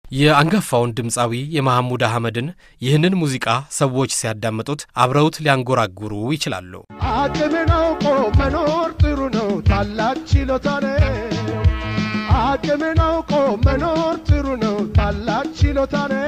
የአንጋፋውን ድምፃዊ የመሐሙድ አህመድን ይህንን ሙዚቃ ሰዎች ሲያዳምጡት አብረውት ሊያንጎራጉሩ ይችላሉ። አቅምን አውቆ መኖር ጥሩ ነው፣ ታላቅ ችሎታ ነው። አቅምን አውቆ መኖር ጥሩ ነው፣ ታላቅ ችሎታ ነው።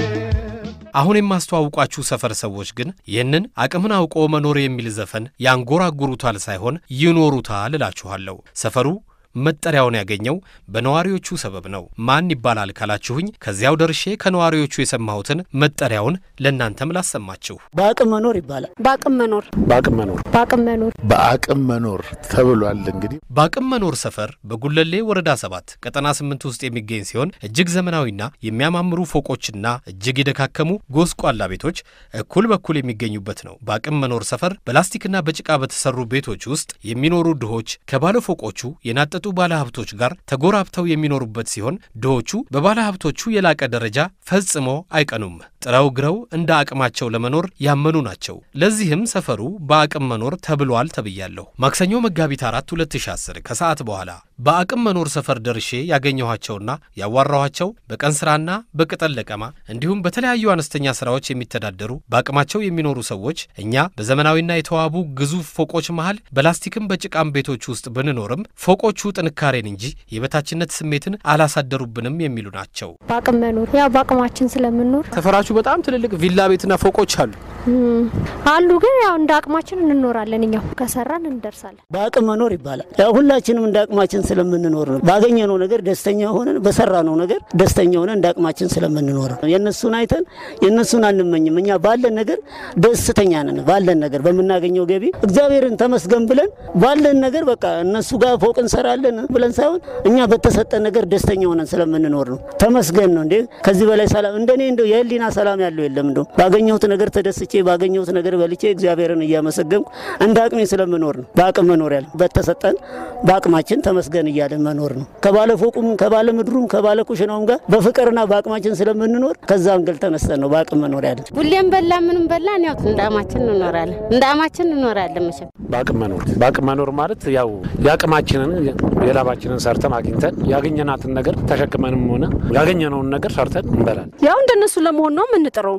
አሁን የማስተዋውቋችሁ ሰፈር ሰዎች ግን ይህንን አቅምን አውቆ መኖር የሚል ዘፈን ያንጎራጉሩታል ሳይሆን ይኖሩታል እላችኋለሁ። ሰፈሩ መጠሪያውን ያገኘው በነዋሪዎቹ ሰበብ ነው። ማን ይባላል ካላችሁኝ ከዚያው ደርሼ ከነዋሪዎቹ የሰማሁትን መጠሪያውን ለእናንተም ላሰማችሁ። በአቅም መኖር ይባላል። በአቅም መኖር በአቅም መኖር በአቅም መኖር በአቅም መኖር ተብሏል። እንግዲህ በአቅም መኖር ሰፈር በጉለሌ ወረዳ ሰባት ቀጠና ስምንት ውስጥ የሚገኝ ሲሆን እጅግ ዘመናዊና የሚያማምሩ ፎቆችና እጅግ የደካከሙ ጎስቋላ ቤቶች እኩል በኩል የሚገኙበት ነው። በአቅም መኖር ሰፈር በላስቲክና በጭቃ በተሰሩ ቤቶች ውስጥ የሚኖሩ ድሆች ከባለ ፎቆቹ የናጠጡ ባለ ሀብቶች ጋር ተጎራብተው የሚኖሩበት ሲሆን ድሆቹ በባለ ሀብቶቹ የላቀ ደረጃ ፈጽሞ አይቀኑም። ጥረው ግረው እንደ አቅማቸው ለመኖር ያመኑ ናቸው። ለዚህም ሰፈሩ በአቅም መኖር ተብሏል ተብያለሁ። ማክሰኞ መጋቢት 4 2010 ከሰዓት በኋላ በአቅም መኖር ሰፈር ደርሼ ያገኘኋቸውና ያዋራኋቸው በቀን ስራና በቅጠል ለቀማ እንዲሁም በተለያዩ አነስተኛ ስራዎች የሚተዳደሩ በአቅማቸው የሚኖሩ ሰዎች እኛ በዘመናዊና የተዋቡ ግዙፍ ፎቆች መሃል በላስቲክም በጭቃም ቤቶች ውስጥ ብንኖርም ፎቆቹ ጥንካሬን እንጂ የበታችነት ስሜትን አላሳደሩብንም የሚሉ ናቸው። በአቅም መኖር ያው በአቅማችን ስለምንኖር ሰፈራችሁ በጣም ትልልቅ ቪላ ቤትና ፎቆች አሉ። አሉ ግን ያው እንደ አቅማችን እንኖራለን። እኛው ከሰራን እንደርሳለን። በአቅም መኖር ይባላል። ያው ሁላችንም እንደ አቅማችን ስለምንኖር ነው። ባገኘነው ነገር ደስተኛ ሆነን በሰራነው ነገር ደስተኛ ሆነን እንደ አቅማችን ስለምንኖር ነው። የእነሱን አይተን የእነሱን አንመኝም። እኛ ባለን ነገር ደስተኛ ነን። ባለን ነገር በምናገኘው ገቢ እግዚአብሔርን ተመስገን ብለን ባለን ነገር በቃ እነሱ ጋር ፎቅ እንሰራለን ብለን ሳይሆን እኛ በተሰጠን ነገር ደስተኛ ሆነን ስለምንኖር ነው። ተመስገን ነው እንዴ! ከዚህ በላይ ሰላም እንደኔ እንደው የህሊና ሰላም ያለው የለም። እንደው ባገኘሁት ነገር ተደስቼ ባገኘሁት ነገር በልቼ እግዚአብሔርን እያመሰገንኩ እንደ አቅሜ ስለምኖር ነው። በአቅም መኖር ያለ በተሰጠን በአቅማችን ተመስገን እያለን መኖር ነው። ከባለ ፎቁም ከባለ ምድሩም ከባለ ኩሽናውም ጋር በፍቅርና በአቅማችን ስለምንኖር ከዛ አንግል ተነስተን ነው በአቅም መኖር ያለ። ሁሌም በላ ምንም በላን ያው እንደ አማችን እንኖራለን እንደ አማችን እንኖራለን መቼም በአቅም መኖር በአቅም መኖር ማለት ያው የአቅማችንን የላባችንን ሰርተን አግኝተን ያገኘናትን ነገር ተሸክመንም ሆነ ያገኘነውን ነገር ሰርተን እንበላል። ያው እንደነሱ ለመሆን ነው የምንጥረው።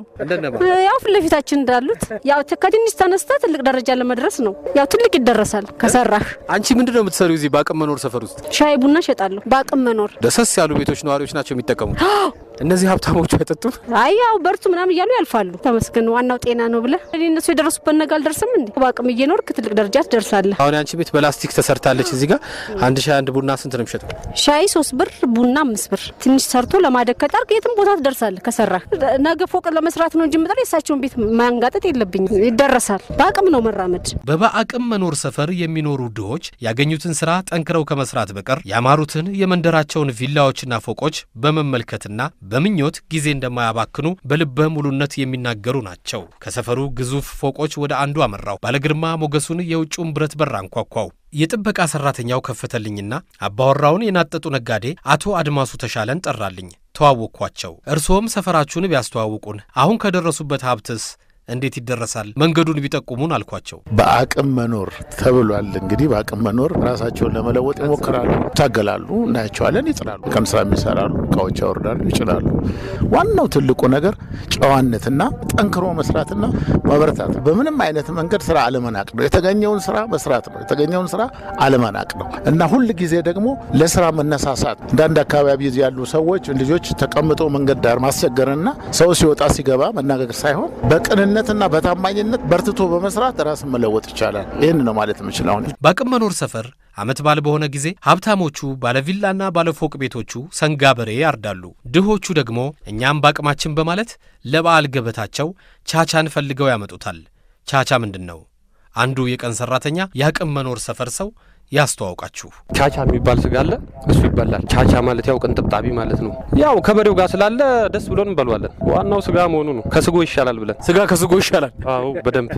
ያው ፊት ለፊታችን እንዳሉት ያው ከትንሽ ተነስተ ትልቅ ደረጃ ለመድረስ ነው። ያው ትልቅ ይደረሳል ከሰራህ። አንቺ ምንድን ነው የምትሰሪው እዚህ በአቅም መኖር ሰፈር ውስጥ? ሻይ ቡና እሸጣለሁ። በአቅም መኖር ደሰስ ያሉ ቤቶች ነዋሪዎች ናቸው የሚጠቀሙት። እነዚህ ሀብታሞቹ አይጠጡም። አይ ያው በርቱ ምናምን እያሉ ያልፋሉ። ተመስገን ዋናው ጤና ነው ብለህ እኔ እነሱ የደረሱበት ነገ አልደርስም እንዴ? በአቅም እየኖርክ ትልቅ ደረጃ ትደርሳለህ። አሁን አንቺ ቤት በላስቲክ ተሰርታለች። እዚህ ጋር አንድ ሻይ አንድ ቡና ስንት ነው የሚሸጠው? ሻይ ሶስት ብር ቡና አምስት ብር። ትንሽ ሰርቶ ለማደግ ከጣርክ የትም ቦታ ትደርሳለህ ከሰራህ። ነገ ፎቅ ለመስራት ነው እንጂ ምጠር የእሳቸውን ቤት ማንጋጠጥ የለብኝም። ይደረሳል። በአቅም ነው መራመድ። በበአቅም መኖር ሰፈር የሚኖሩ ድሆች ያገኙትን ስራ ጠንክረው ከመስራት በቀር ያማሩትን የመንደራቸውን ቪላዎችና ፎቆች በመመልከትና በምኞት ጊዜ እንደማያባክኑ በልበ ሙሉነት የሚናገሩ ናቸው። ከሰፈሩ ግዙፍ ፎቆች ወደ አንዱ አመራው። ባለግርማ ሞገሱን የውጭውን ብረት በር አንኳኳው። የጥበቃ ሰራተኛው ከፈተልኝና አባወራውን የናጠጡ ነጋዴ አቶ አድማሱ ተሻለን ጠራልኝ። ተዋወቅኳቸው። እርስዎም ሰፈራችሁን ቢያስተዋውቁን፣ አሁን ከደረሱበት ሀብትስ እንዴት ይደረሳል? መንገዱን ቢጠቁሙን አልኳቸው። በአቅም መኖር ተብሏል። እንግዲህ በአቅም መኖር ራሳቸውን ለመለወጥ ይሞክራሉ፣ ይታገላሉ፣ እናያቸዋለን፣ ይጥራሉ፣ ቀን ስራ የሚሰራሉ፣ እቃዎች ያወርዳሉ፣ ይጭናሉ። ዋናው ትልቁ ነገር ጨዋነትና ጠንክሮ መስራትና ማበረታት፣ በምንም አይነት መንገድ ስራ አለመናቅ ነው። የተገኘውን ስራ መስራት ነው። የተገኘውን ስራ አለመናቅ ነው እና ሁል ጊዜ ደግሞ ለስራ መነሳሳት። አንዳንድ አካባቢ ያሉ ሰዎች ልጆች ተቀምጦ መንገድ ዳር ማስቸገርና ሰው ሲወጣ ሲገባ መናገር ሳይሆን በቅንነት ነትና በታማኝነት በርትቶ በመስራት ራስን መለወጥ ይቻላል። ይህን ነው ማለት የምችል። አሁን በአቅም መኖር ሰፈር ዓመት በዓል በሆነ ጊዜ ሀብታሞቹ ባለቪላና ባለፎቅ ቤቶቹ ሰንጋ በሬ ያርዳሉ። ድሆቹ ደግሞ እኛም በአቅማችን በማለት ለበዓል ገበታቸው ቻቻን ፈልገው ያመጡታል። ቻቻ ምንድን ነው? አንዱ የቀን ሠራተኛ የአቅም መኖር ሰፈር ሰው ያስተዋውቃችሁ። ቻቻ የሚባል ስጋ አለ፣ እሱ ይበላል። ቻቻ ማለት ያው ቅንጥብጣቢ ማለት ነው። ያው ከበሬው ጋር ስላለ ደስ ብሎን እንበሏለን። ዋናው ስጋ መሆኑ ነው። ከስጎ ይሻላል ብለን ስጋ ከስጎ ይሻላል። አዎ በደንብ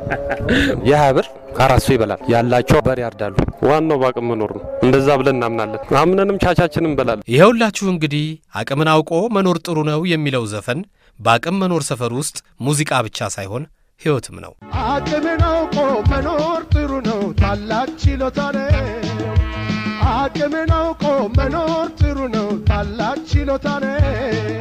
የሀያ ብር አራት ሰው ይበላል። ያላቸው በሬ ያርዳሉ። ዋናው በአቅም መኖር ነው። እንደዛ ብለን እናምናለን። አምነንም ቻቻችን እንበላለን። ይኸውላችሁ እንግዲህ አቅምን አውቆ መኖር ጥሩ ነው የሚለው ዘፈን በአቅም መኖር ሰፈር ውስጥ ሙዚቃ ብቻ ሳይሆን ሕይወትም ነው። አቅምን አውቆ መኖር ጥሩ ነው፣ ታላቅ ችሎታ ነው። አቅምን አውቆ መኖር ጥሩ ነው፣ ታላቅ ችሎታ ነው።